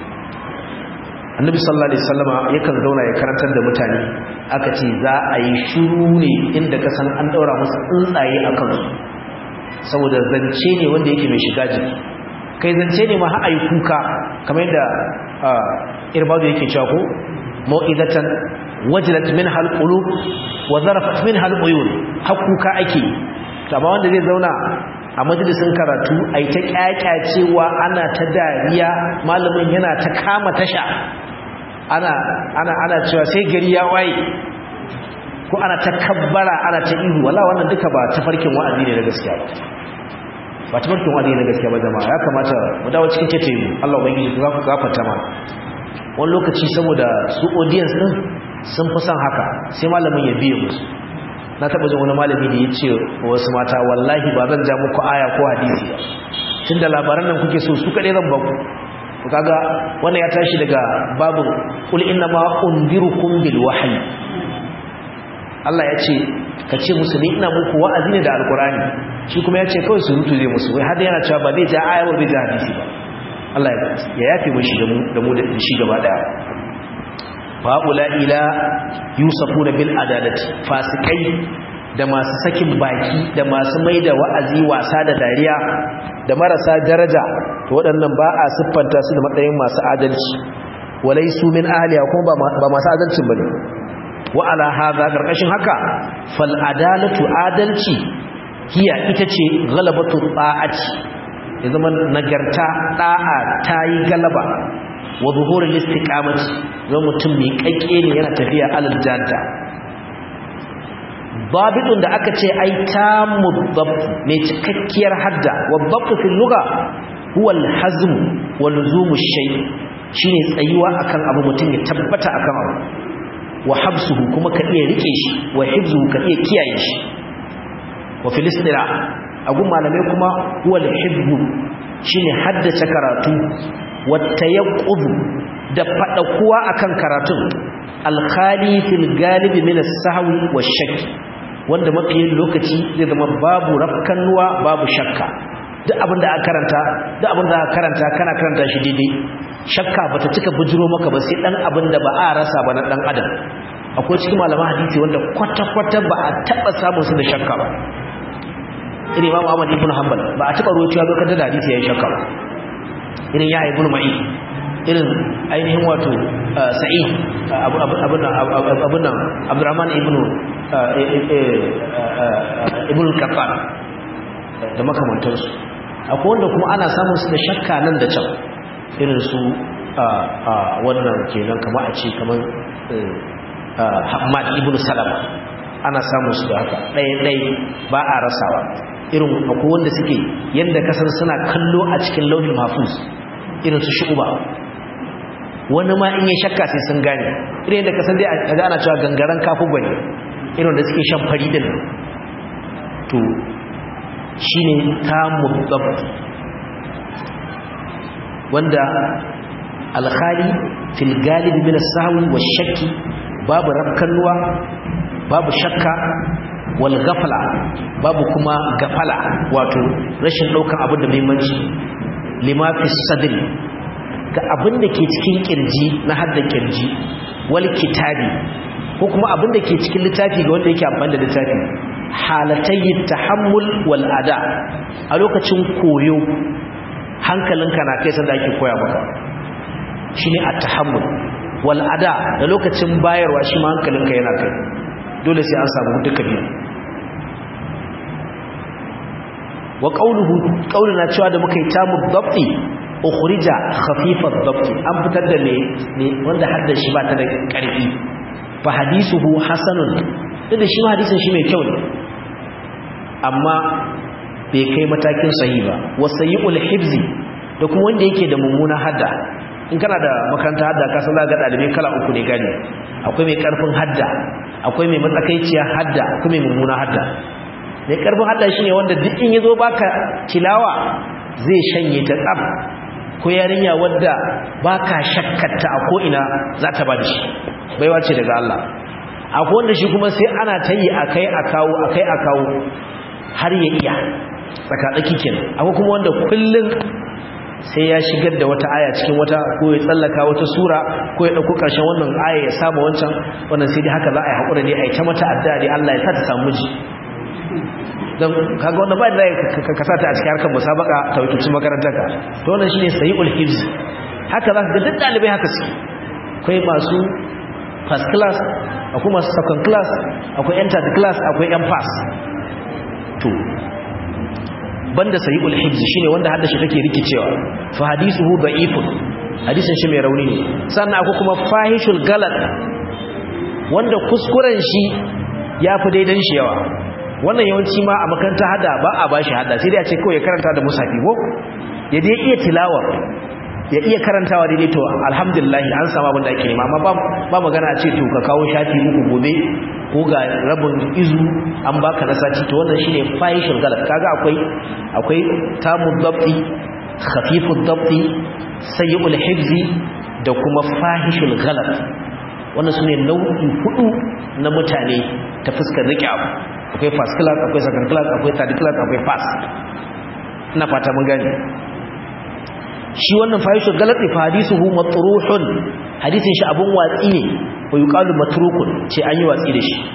annabi sallallahu alaihi wasallama yakan zauna ya karantar da mutane aka ce za a yi shiru ne inda ka san an daura musu tsuntsaye a kansu saboda zance ne wanda yake mai shiga jiki kai zance ne ma har kuka kamar yadda irbadu yake cewa ko mau'izatan wajilat min hal qulub wa zarafat min hal uyun har kuka ake amma wanda zai zauna a majalisin karatu ai ta kyakyacewa ana ta dariya malamin yana ta kama tasha ana ana ana cewa sai gari ya waye ko ana ta kabbara ana ta ihu wala wannan duka ba tafarkin wa'azi ne na gaskiya ba ba tafarkin wa'azi ne na gaskiya ba jama'a ya kamata mu dawo cikin kete mu Allah ubangiji ku zaku gafarta ma wani lokaci saboda su audience din sun fi son haka sai malamin ya biye musu na taba jin wani malami da ya ce wasu mata wallahi ba zan ja muku aya ko hadisi ba tunda labaran nan kuke so su kaɗai zan baku to kaga wannan ya tashi daga babu qul inna ma undirukum bil wahyi Allah ya ce ka ce musu ni ina muku wa'azi ne da alkurani shi kuma ya ce kawai su rutu zai musu wai har yana cewa ba zai ja aya ba zai ja hadisi ba Allah ya yafe mu shi da mu da mu da shi gaba daya fa'ula ila yusufuna bil adalati fasikai da masu sakin baki da masu maida wa'azi wasa da dariya da marasa daraja to waɗannan ba a siffanta su da matsayin masu adalci walai su min ahliya kuma ba masu adalcin bane wa ala hadha karkashin haka fal adalatu adalci hiya ita ce ghalabatu ta'ati ya zama nagarta da'a tayi galaba wa zuhurul istiqamati zama mutum mai kakke ne yana tafiya alal jadda babidun da aka ce ai tamu dabt mai cikakkiyar hadda wa dabt fil lugha huwa al hazm wa luzum shay shine tsayuwa akan abu mutum ya tabbata akan abu wa habsuhu kuma ka iya rike shi wa hifzuhu ka iya kiyaye shi wa filistira agun malamai kuma huwa al-hibbu shine haddace karatu wata yaqudu da fadakuwa akan karatun alkhali fil galibi min as-sahwi wash-shakk wanda mafi lokaci zai zama babu rafkanuwa babu shakka duk abin da aka karanta duk abin da aka karanta kana karanta shi daidai shakka bata cika bujiro maka ba sai dan abin da ba a rasa ba na dan adam akwai cikin malaman hadisi wanda kwata-kwata ba a taba samun su da shakka ba irin Imam Ahmad ibn Hanbal ba a taba ruwaito ya kan da hadisi yayin shakka ba irin ya ibn Ma'i irin ainihin wato Sa'id abun abun nan Abdurrahman ibn ibn Qattan da makamantansu akwai wanda kuma ana samun su da shakka nan da can irin su wannan kenan kamar a ce kamar Hamad ibn Salama ana samun su da haka ɗaya-ɗaya ba a rasawa irin akwai wanda suke yadda kasar suna kallo a cikin lauhin mahfuz irin su shu'uba wani ma in yi shakka sai sun gane irin yadda kasar dai a ana cewa gangaren kafin gwani irin da suke shan fari din to shi ne tamun zabt wanda alkhali fil galibi min as-sahwi wash-shakki babu rafkanuwa babu shakka wal ghafla babu kuma gafala wato rashin daukan abin da muhimmanci lima fi sadri ga abin da ke cikin kirji na hadda kirji wal kitabi ko kuma abin da ke cikin littafi ga wanda yake amfani da littafi halatayi tahammul wal ada a lokacin koyo hankalinka na kai sanda ake koya maka shine at-tahammul wal ada da lokacin bayarwa shi ma hankalinka yana kai dole sai an samu duka biyu wa qawluhu qawluna cewa da muka yi tamu dabti ukhrija khafifa dabti an fitar da ne wanda hadda shi ba ta da karfi fa hadithuhu hasanun da shi ma hadisin shi mai kyau ne amma bai kai matakin sahi ba wa sayyi'ul hibzi da kuma wanda yake da mummuna hadda in kana da makaranta hadda ka san ga dalibai kala uku ne gani akwai mai karfin hadda akwai mai matsakaiciya hadda akwai mai mummuna hadda mai karfin hadda shine wanda duk in yazo baka tilawa zai shanye ta tsab ko yarinya wadda baka shakkarta a ko ina za ta bada shi baiwa ce daga Allah akwai wanda shi kuma sai ana tayi akai a kawo akai a kawo har ya iya tsakatsaki kenan akwai kuma wanda kullun sai ya shigar da wata aya cikin wata ko ya tsallaka wata sura ko ya dauko karshen wannan aya ya samu wancan wannan sai dai haka za a yi hakura ne a yi ta mata addu'a dai Allah ya sa ta samu ji dan kaga wannan ba da ka sa ta a cikin harkar musabaka ta wuce makarantar ka to wannan shine sayyul hifz haka za ka ga duk dalibai haka suke akwai masu first class akwai masu second class akwai yan third class akwai yan pass to banda sahihul hifz shine wanda haddashi take rikicewa fa hadithuhu da'ifun hadisin shi mai rauni ne sannan akwai kuma fahishul galat wanda kuskuren shi yafi daidan shi yawa wannan yawanci ma a makaranta hada ba a bashi hada sai dai a ce kawai ya karanta da musafi ko ya dai iya tilawa ya iya karantawa daidai to alhamdulillah an samu abin da ake nema amma ba magana a ce to ka kawo shafi uku gobe ko ga rabin izu an baka na sati to wannan shine fahishul galat kaga akwai akwai tamu dabti khafifud dabti sayyul hifzi da kuma fahishul galat wannan sune nau'i hudu na mutane ta fuskar rike abu akwai first class akwai second class akwai third class akwai pass ina fata mun gane shi wannan fahishul galati fa hadisuhu matruhun hadisin shi abun watsi ne wa yuqalu matrukun ce an yi watsi da shi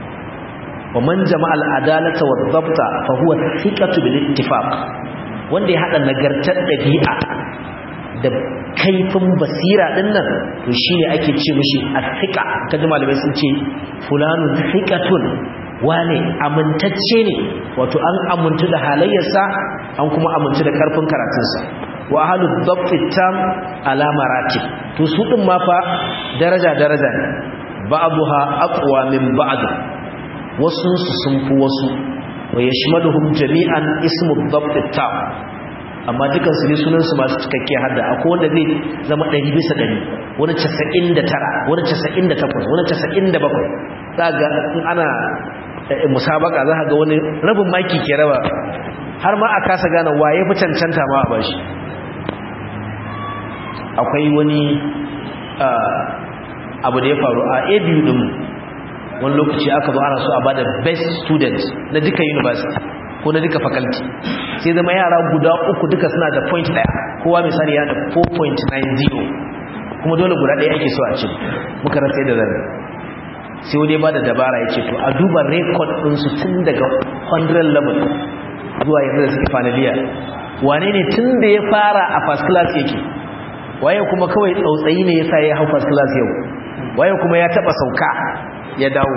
wa man jama'a al-adalata wa dhabta fa huwa thiqatu bil ittifaq wanda ya hada nagartar dabi'a da kaifin basira din nan to shine ake ce mishi athiqa kaji malamai sun ce fulanun thiqatun wane amintacce ne wato an amintu da halayyarsa an kuma amintu da karfin karatunsa wa ahlud dhabt tam ala maratib to su din ma fa daraja daraja ne ba'daha aqwa min ba'd wasu su sun fi wasu wa yashmaluhum jami'an ismu dhabt tam amma dukan su ne sunan su masu cikakke hadda akwai wanda zai zama 100 bisa 100 wani 99 wani 98 wani 97 zaga in ana musabaka za ga wani rabin maki ke raba har ma a kasa gane waye fi cancanta ma a bashi akwai wani abu da ya faru a abu din wani lokaci aka zo ana so a bada best student na duka university ko na duka faculty sai zama yara guda uku duka suna da point daya kowa misali yana da 4.90 kuma dole guda daya ake so a ce muka rasa da zan sai wani ba da dabara ya ce to a duba record ɗinsu tun daga 100 level zuwa yanzu da suke fanaliya wane ne tun da ya fara a first class yake waye kuma kawai tsautsayi ne yasa ya hau first class yau waye kuma ya taba sauka ya dawo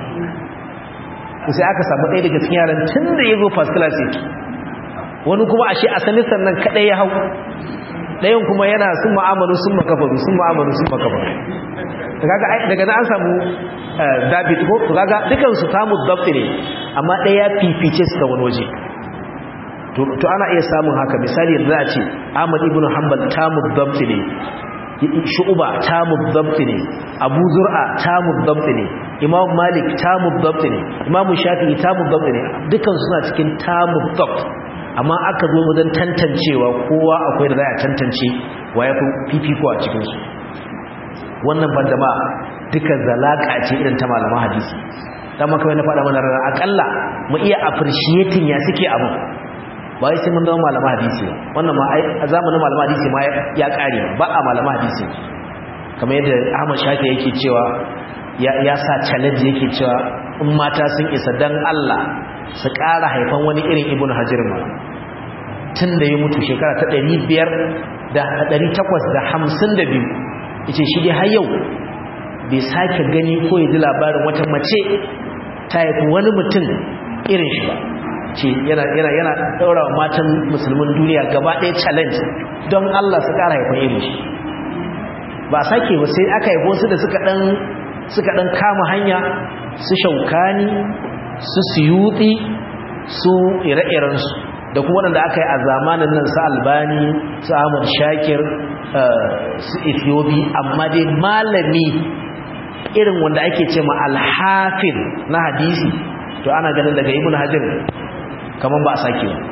sai aka samu ɗaya daga cikin yaran tun da ya zo first class yake wani kuma ashe a semester nan kaɗai ya hau ɗayan kuma yana sun ma'amalu sun makafaru sun ma'amalu sun makafaru daga na an samu david ko kaga dukansu tamu dabti ne amma ɗaya fifice su ta wani waje to ana iya samun haka misali da za a ce ahmad ibn hanbal tamu dabti ne shu'uba tamu dabti ne abu zur'a tamu dabti ne imam malik tamu dabti ne imam shafi'i tamu dabti ne dukan suna cikin tamu dabt amma aka zo wajen tantancewa kowa akwai da za a tantance wa ya fi fifiko a cikinsu wannan ban ma duka zalaka ce irin ta malaman hadisi dan maka na faɗa mana rana akalla mu iya appreciating ya suke abu ba wai sai mun zama malaman hadisi wannan ma a zamanin malaman hadisi ma ya kare ba a malaman hadisi kamar yadda Ahmad Shafi yake cewa ya sa challenge yake cewa in mata sun isa dan Allah su ƙara haifan wani irin Ibn Hajar ma tun da ya mutu shekara ta 500 da 852 yace shi dai har yau bai sake gani ko ya ji labarin wata mace ta haifi wani mutum irin shi ba ce yana yana yana daura wa matan musulmin duniya gaba ɗaya challenge don Allah su ƙara haifan irin shi ba sake ba sai aka haifo su da suka dan suka dan kama hanya su shaukani su suyuti su ire-iren su da kuma wanda aka yi a zamanin nan su albani su ahmad shakir su ethiopi amma dai malami irin wanda ake ce ma alhafin na hadisi to ana ganin daga ibn hajar kamar ba a sake ba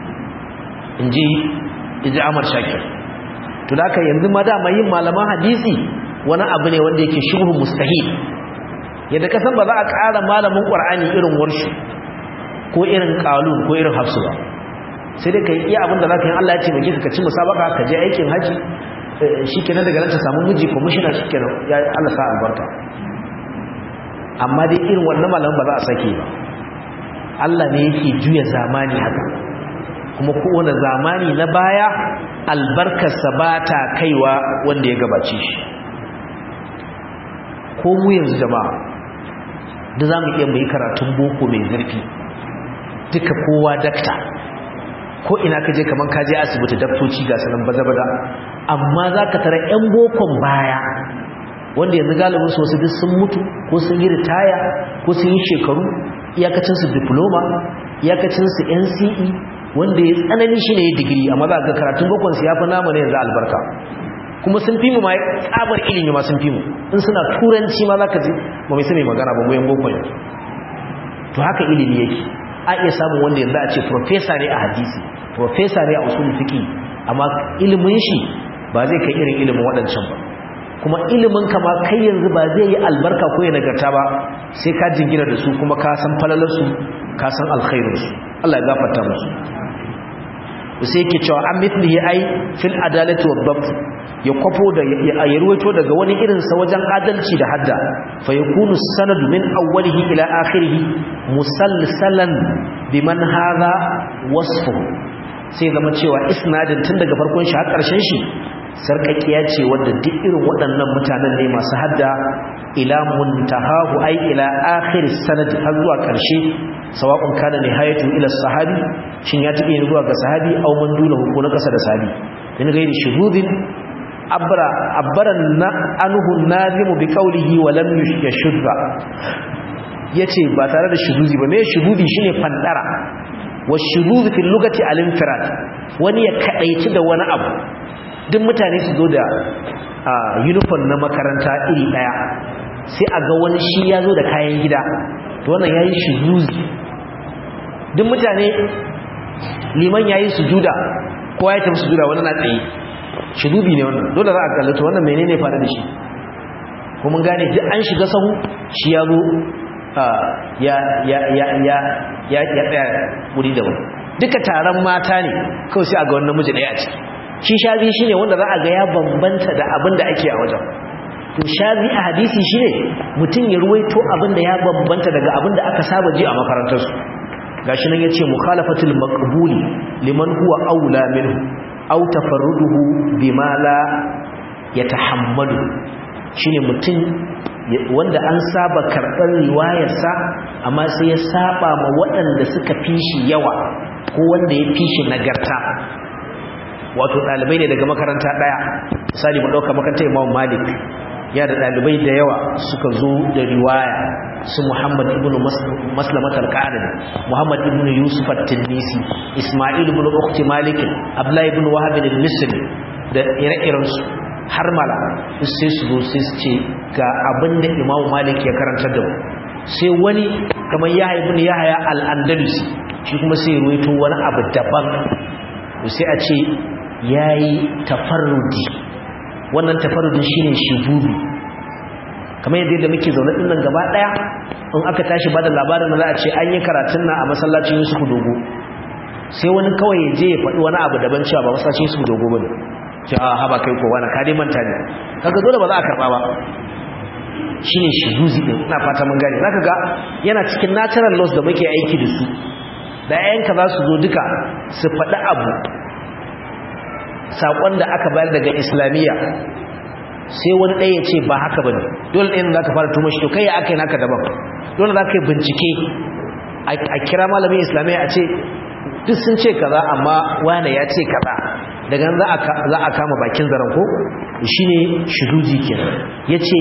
in ji iji amur shakir to da yanzu ma dama yin malaman hadisi wani abu ne wanda yake shubhu mustahil yadda kasan ba za a ƙara malamin ƙwar'ani irin warshu ko irin ƙalun ko irin hafsu ba sai dai ka yi iya abin da za ka yi allah ya ce mai ka ci musabaka ka je aikin haji shi kenan daga nan ta samu miji kwamishina shi kenan ya allah sa albarka amma dai irin wannan malamin ba za a sake ba Allah ne yake juya zamani haka kuma kowane zamani na baya albarkarsa ba ta kaiwa wanda ya gabace shi ko mu yanzu jama'a da za mu iya mai karatun boko mai zurfi duka kowa dakta ko ina ka je kamar ka je asibiti daktoci ga sanan baza-baza amma za ka tara 'yan bokon baya wanda yanzu galibin su wasu duk sun mutu ko sun yi ritaya ko sun yi shekaru iyakacinsu diploma iyakacinsu nce wanda ya tsanani shi ne ya digiri amma za ga karatun bakonsu ya fi nama ne yanzu albarka kuma sun fi mu ma tsabar ilimi ma sun fi mu in suna turanci ma za ka ji ba mai sami magana ba muyan bokon yanzu to haka ilimi yake a iya samun wanda yanzu a ce profesa ne a hadisi profesa ne a usul fiki amma ilimin shi ba zai kai irin ilimin waɗancan ba kuma ilimin kama kai yanzu ba zai yi albarka ko ya nagarta ba sai ka jingina da su kuma ka san falalarsu ka san alkhairinsu Allah ya gafarta musu sai yake cewa an mithlihi ai fil adalati wa dhabt ya kwafo da ya ruwaito daga wani irin sa wajen adalci da hadda fa yakunu sanadu min awwalihi ila akhirih musalsalan biman hadha wasfu sai zama cewa isnadin tun daga farkon shi har karshen shi sarkakiya ce wadda duk irin waɗannan mutanen ne masu hadda ila muntahahu ai ila akhir sanad har zuwa ƙarshe sawa'un kana nihayatu ila sahabi shin ya tabe zuwa ga sahabi aw man duna ko na kasa da sahabi min gairi shuhudin abra abbaran na anhu nazim bi qawlihi wa lam yashudda yace ba tare da shuhudi ba me shuhudi shine fandara wa shuhudi fil lugati al infirad wani ya kadaici da wani abu duk mutane su zo da uniform na makaranta iri daya sai a ga wani shi ya zo da kayan gida to wannan yayi shuzuzi duk mutane liman yayi sujuda ko ya tafi sujuda wani na tsaye shidubi ne wannan dole za a kallata wannan menene fara da shi ko mun gane duk an shiga sahu shi ya zo ya ya ya ya ya ya tsaya wuri da wani duka taron mata ne kawai sai a ga wannan namiji ɗaya a ciki shi shazi shine wanda za a ga ya bambanta da abin da ake a wajen to shazi a hadisi shine mutum ya ruwaito abin da ya bambanta daga abin da aka saba ji a makarantarsu gashi nan yace mukhalafatul maqbuli liman huwa aula minhu aw tafarruduhu bima la yatahammalu shine mutum wanda an saba karɓar riwayarsa amma sai ya saba ma waɗanda suka fi shi yawa ko wanda ya fi shi nagarta wato ɗalibai ne daga makaranta ɗaya misali mu ɗauka makarantar imam malik ya da ɗalibai da yawa suka zo da riwaya su muhammad ibn maslamat al-qadari muhammad ibn yusuf at-tinisi isma'il ibn ukhti malik abdullahi ibn wahab al-misri da ire-irensu har mala sai su zo sai su ce ga abinda imam malik ya karantar da mu sai wani kamar yahya ibn yahya al-andalusi shi kuma sai ruwaito wani abu daban sai a ce yayi tafarrudi wannan tafarrudin shine shububi kamar yadda muke zaune din nan gaba daya in aka tashi bada labarin da za a ce an yi karatun nan a masallacin Yusuf Dogo sai wani kawai ya je ya faɗi wani abu daban cewa ba masallacin Yusuf Dogo bane ce a haba kai ko wani kade manta ne kaga dole ba za a karba ba shine shubuzi din ina fata mun gane zaka ga yana cikin natural laws da muke aiki da su da yayanka za su zo duka su faɗi abu saƙon da aka bayar daga islamiyya sai wani ɗaya ya ce ba haka ba ne dole ɗaya za ka fara tuma shi to kai ya aka yi naka daban dole za ka yi bincike a kira malamin islamiyya a ce duk sun ce kaza amma wane ya ce kaza daga nan za a kama bakin zaren ko shi ne shuduji kenan ya ce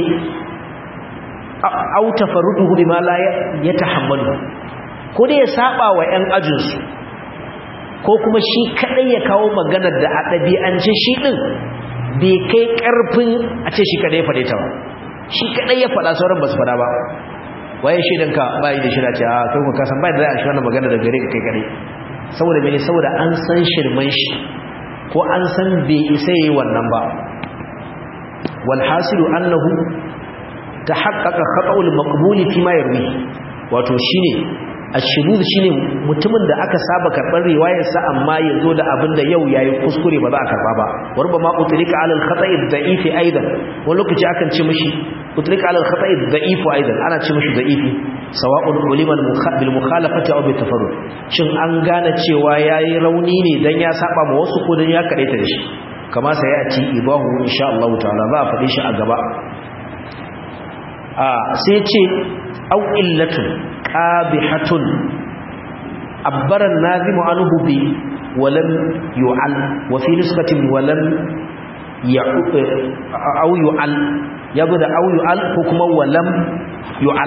auta farudu hudu ma la ya tahammalu ko dai ya saba wa 'yan ajinsu ko kuma shi kadai ya kawo maganar da a ɗabi'ance shi ɗin bai kai ƙarfin a ce shi kadai ya faɗe ta ba shi kadai ya faɗa sauran ba su faɗa ba waye shaidanka bayi da shida ce a kai kuma kasan bayi da za a shi wannan magana da gare ka kai kadai saboda mene saboda an san shirman shi ko an san bai isa yi wannan ba walhasilu annahu ta haƙaƙa khata'ul maqbuli fi ma yarwi wato shine ashhud shine mutumin da aka saba karban riwayarsa amma yazo da abin da yau yayi kuskure ba za a karba ba warba ma utrika alal khata'i da'ifi aidan wani lokaci akan ce mishi utrika alal khata'i da'ifu aidan ana ce mishi da'ifi sawa'un ulima bil mukhalafati aw bil tafarrud shin an gane cewa yayi rauni ne dan ya saba ma wasu ko dan ya kadaita da shi kama sai ya ci ibahu insha Allah ta'ala za a fade shi a gaba a sai ce au illatun qabihatun abbara nazimu anhu bi walam yu'al wa fi nisbatin walam au yu'al yazo da au yu'al ko kuma walam yu'al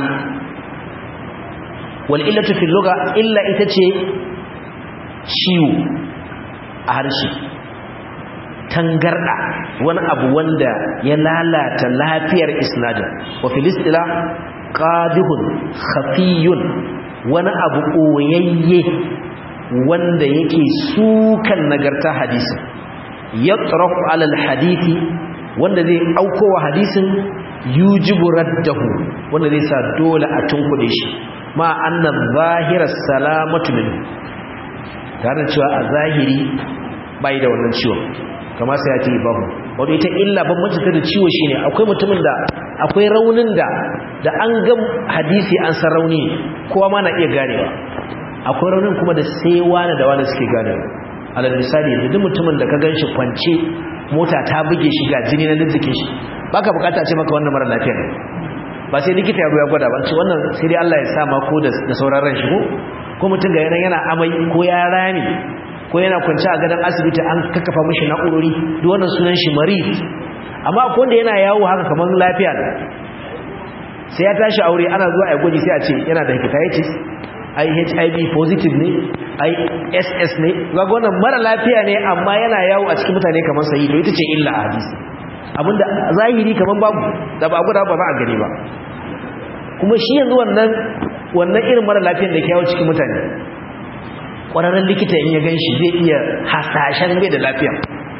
wal illatu fi lugha illa ita ce ciwo a harshe tangarda wani abu wanda ya lalata lafiyar isnadin wa filistila qadihun khafiyun wani abu koyayye wanda yake sukan nagarta hadisi yatrafu alal hadisi wanda zai aukowa hadisin yujibu raddahu wanda zai sa dole a tunkuɗe shi ma annan zahirar salamatu min tare da cewa a zahiri bai da wannan ciwon kama sai ya ce babu wato ita illa ban ta da ciwo shine akwai mutumin da akwai raunin da da an ga hadisi an san rauni kowa ma na iya ganewa akwai raunin kuma da sai wani da wani suke ganewa alal misali da duk mutumin da ka ganshi kwance mota ta buge shi ga jini na jikin shi baka bukata ce maka wannan mara lafiya ne ba sai likita ya ya gwada ba ce wannan sai dai Allah ya sa ma ko da sauran ran shi ko ko mutum ga yana yana amai ko ya rami ko yana kwanci a gadon asibiti an kakkafa mishi na'urori duk wannan sunan shi marid amma akwai wanda yana yawo haka kamar lafiya sai ya tashi aure ana zuwa a gwaji sai a ce yana da hepatitis ai HIV positive ne ai SS ne ga wannan mara lafiya ne amma yana yawo a cikin mutane kamar sayi to ita ce illa a hadisi abinda zahiri kamar babu da ba guda ba za a gani ba kuma shi yanzu wannan wannan irin mara lafiyar da ke yawo cikin mutane ƙwararren likita in ya gan shi zai iya hasashen bai da lafiya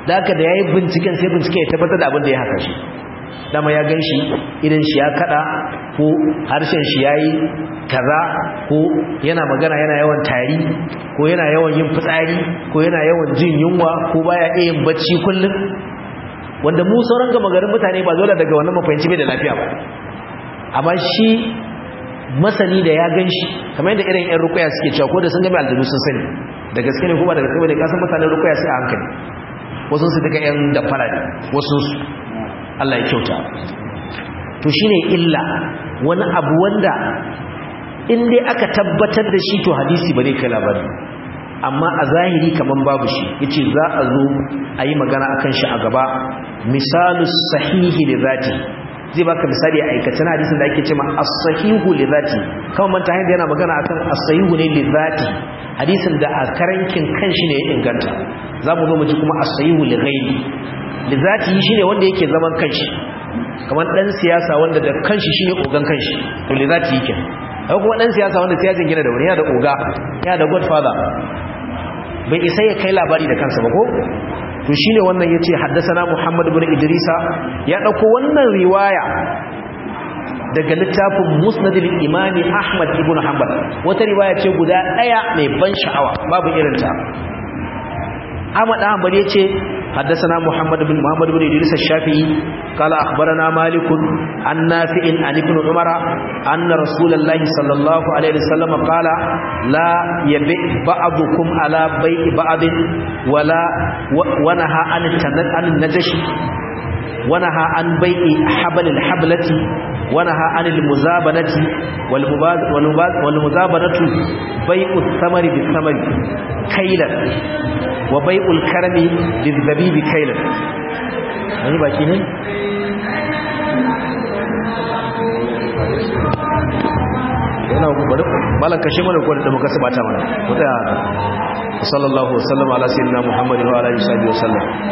da haka da yayi binciken sai binciken ya tabbatar da abin da ya haka shi dama ya gan shi idan shi ya kada ko harshen shi ya yi kaza ko yana magana yana yawan tari ko yana yawan yin fitsari ko yana yawan jin yunwa ko baya iya yin bacci kullum wanda mu sauran gama garin mutane ba dole daga wannan mafahimci bai da lafiya ba amma shi masani da ya gan shi kamar yadda irin yan rukuya suke cewa ko da sun gami aljanu sun sani da gaske ne ko ba da gaske ne kasan mutanen rukuya sai a hankali wasu su daga yan da fara wasu su Allah ya kyauta to shine illa wani abu wanda in dai aka tabbatar da shi to hadisi ba zai kai labari amma a zahiri kaman babu shi yace za a zo a yi magana akan shi a gaba misalus sahihi li zati zai baka misali a aikacin hadisin da ake cewa as-sahihu li zati kawai manta hanyar yana magana akan as-sahihu ne li zati hadisin da a karankin kanshi ne ya inganta za mu zo mu ji kuma as-sahihu li ghairi li zati shine wanda yake zaman kanshi kamar dan siyasa wanda da kanshi shine ogan kanshi to li zati yake akwai kuma dan siyasa wanda siyasan gina da wani yana da oga yana da godfather bai isa ya kai labari da kansa ba ko to shine wannan yace haddathana Muhammad ibn Idrisa ya dauko wannan riwaya daga littafin Musnad al-Imam Ahmad ibn Hanbal wata riwaya ce guda daya mai ban sha'awa babu irinta Ahmad Ahmad yace حدثنا محمد بن محمد بن إدريس الشافعي قال أخبرنا مالك عن نافع عن ابن عمر أن رسول الله صلى الله عليه وسلم قال لا يبيع بعضكم على بيع بعض ولا ونهى عن النجش ونهى عن بيع حبل الحبلة ونهى عن المزابنة والمزابنة بيع الثمر بالثمر كيلا وبيع الكرم للذبيب كيلا يعني باقي ne yana bari malan kashe mana ko da muka sabata mana wata sallallahu alaihi wasallam ala sayyidina muhammadin wa alihi wasallam